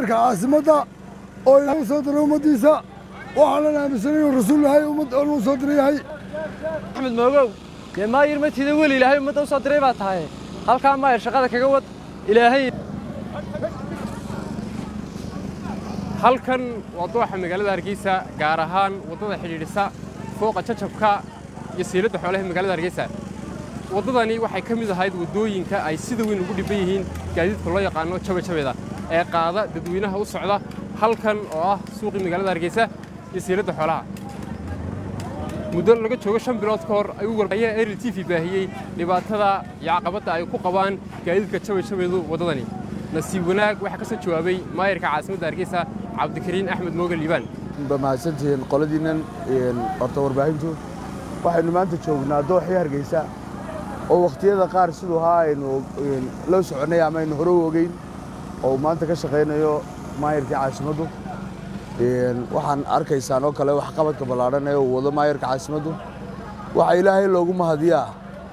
maayarka caasimadda oo ilaahay u soo diray ummaddiisa waxaanan aaminsanay inuu rasuul yahay ummad uu soo diray yahay axmed moogow dee maayir matida weli ilaahay ummadda u soo diray baa tahay halkaa maayir shaqada kaga wad ilaahay halkan waa dooxa magaalada hargeysa gaar ahaan waddada xidhiidhisa fooqa jajabka iyo siiladda xoolaha magaalada hargeysa waddadani waxay ka mid ahayd waddooyinka ay sida weyn ugu dhibban yihiin gaadiidka loo yaqaano jabajabeeda ee qaada dadweynaha u socda halkan oo ah suuqii magaalada hargeysa iyo siiladda xoolaha muddo laga joogo shan bilood ka hor ayuu waraya eril t v baahiyey dhibaatada iyo caqabadda ay ku qabaan gaadiidka jabajabeedu waddadani nasiib wanaag waxaa ka soo jawaabay maayarka caasimadda hargeysa cabdikariin axmed mooga liibaan ba mahadsantihiin qoladiinnan horta warbaahintu waxaynu maanta joognaa dooxii hargeysa oo wakhtiyada qaar siduu ahaa aynu loo soconnay ama aynu hore u ogeyn oo maanta ka shaqaynayo maayarkii caasimaddu waxaan arkaysaan oo kale waxqabadka ballaadhan ee uu wado maayarka caasimaddu waxaa ilaahay loogu mahadiyaa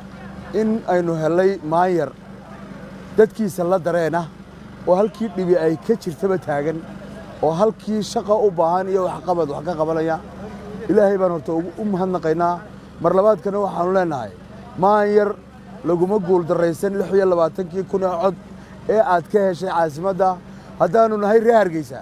in aynu hellay maayar dadkiisa la dareena oo halkii dhibi ay ka jirtaba taagan oo halkii shaqa u baahan iyo waxqabad wax ka qabanaya ilaahay baan horta u mahadnaqaynaa mar labaadkana waxaannu leennahay maanyar laguma guuldarraysan lix iyo labaatankii kun ee cod ee aad ka heshay caasimadda haddaannu nahay ree hargeysa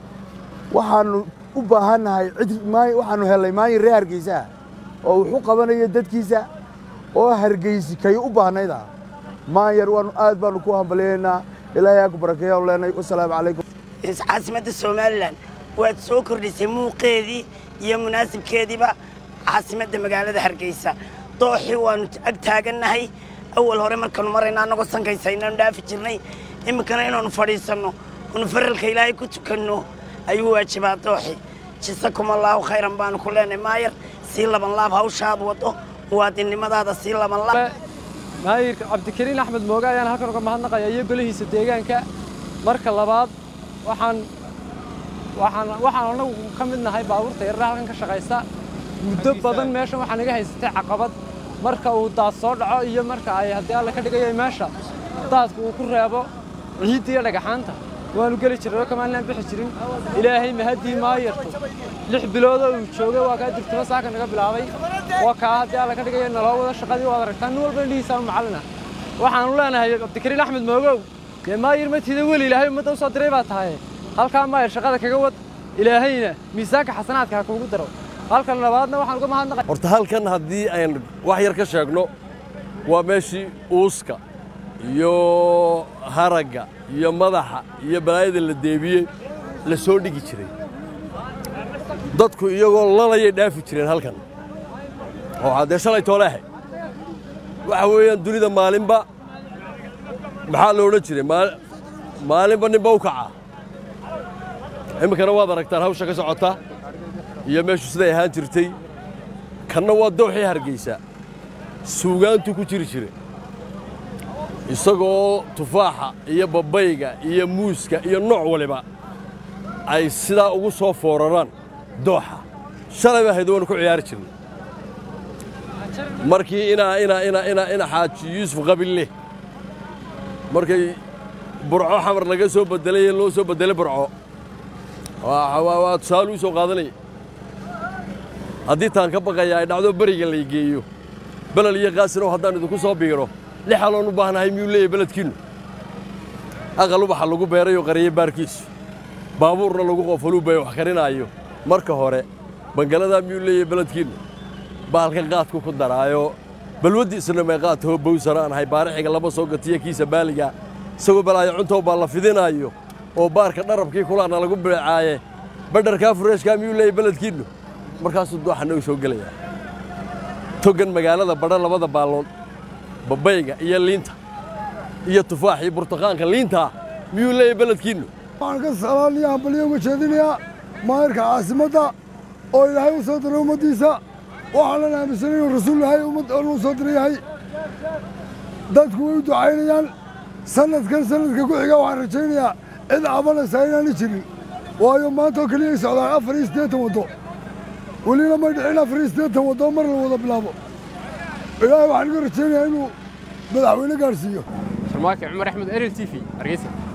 waxaannu u baahannahay cid waxaannu hellay maanyar ree hargeysa oo wuxu qabanayo dadkiisa oo hargeysi kay u baahnayda maanyar waanu aad baannu ku hambalyaynaa ilaahay aa ku barakeeyaanu leenahay wasalaamu calaykum caasimadda somalilan waad soo kordhisay muuqeedii iyo munaasibkeediiba caasimadda magaalada hargeysa dooxii waannu ag taagannahay awal hore markaannu marayna annagoo sankaysa inaanu dhaafi jirnay iminkana inaannu fadhiisanno oonu faralka ilaahay ku tukanno ayuu waajibaa dooxi jisakum allaahu khayran baanu ku leenahay maayar sii laban laab hawshaad waddo muwaadinnimadaada sii laban laab maayirka cabdikariin axmed mooge ayaan halkan uga mahadnaqaya iyo golihiisa deegaanka marka labaad waxaan waxaan waxaan anagu ka mid nahay baabuurta yarara halkan ka shaqaysa muddo badan meeshan waxaa naga haysatay caqabad marka uu daad soo dhaco iyo marka ay haddii alla ka dhigaya meesha daadku uu ku reebo ciidda iyo dhagaxaanta waanu geli jirnay oo kamaalinaan bixi jirin ilaahay mahaddii maayartu lix biloodoo uu joogay waa kaa dirtimo saaka naga bilaabay waa kaa haddii alla ka dhigaya naloo wada shaqadii waad aragtaa nin walba indhihiisa macallina waxaanu leenahay cabdikariin axmed moogow dee maayir matida weli ilaahay ummadda u soo diray baa tahay halkaa maayir shaqada kaga wad ilaahayna miisaanka xasanaadka ha kuugu daro halkan labaadna waxaan uga mahadnaqay horta halkan haddii ayn wax yar ka sheegno waa meeshii uuska iyo haragga iyo madaxa iyo balaayada la deebiyey la soo dhigi jiray dadku iyagoo lalayay dhaafi jireen halkan oo haddee shalay tooleehay waxa weeyaan dunida maalinba maxaa lo odhan jiray maalinba ninba u kacaa iminkana waad aragtaan hawsha ka socota iyo meeshu siday ahaan jirtay kanna waa dooxii hargeysa suugaantu ku jiri jire isagoo tufaaxa iyo babayga iyo muuska iyo nooc waliba ay sidaa ugu soo fooraraan dooxa shalay baa hayd waanu ku ciyaari jirnay markii inaa inaa inaa inaa ina xaaji yuusuf qabille markay burco xamar laga soo beddelay ee loo soo beddelay burco waa tusaale uu soo qaadanaya haddii taan ka baqaya ay dhacdo beriga lay geeyo belel iyo qaasinow haddaan idinku soo biiro lix aloon u baahnahay miyuu leeyahy beledkiinnu aqal ubaxa lagu beerayoo qariye baarkiisu baabuurna lagu qofaluu bay wax karinaayo marka hore bangaladaa miyuu leeyahy beledkiinnu baalkan qaadku ku daraayo balwaddiisna may qaadtahoo bawsana aan ahay baarixiga lama soo gatiyo kiisa baaliga isagoo balaayo cuntow baa la fidinaayo oo baarka dharabkii kulaana lagu beecaaye badharkaa fureeshkaa miyuu leeyahy beledkiinnu markaasuu dooxa nagu soo gelayaa togan magaalada badha labada baallood babayga iyo liinta iyo tufaax iyo burtuqaanka liintaa miyuu leeyahy beledkiinnu waxaan ka salaaliya hambalyo uga jeedinayaa maayarka caasimadda oo ilaahay u soo diray ummaddiisa waxaanan aaminsanay inuu rasuul yahay ummad uu soo diray yahay dadku way u ducaynayaan sanadkan sanadka ku xiga waxaan rajaynayaa cid cabanaysaa inaani jirin waayo maanta oo keliya ay socdaan afar iyo siddeetan waddo welina may dhicin afar iyo siddeetan waddo mar la wada bilaabo ilaahay waxaan iga rajaynayaa inuu madaxweyne gaadhsiiyo sharmaake cumar axmed eril t v hargeysa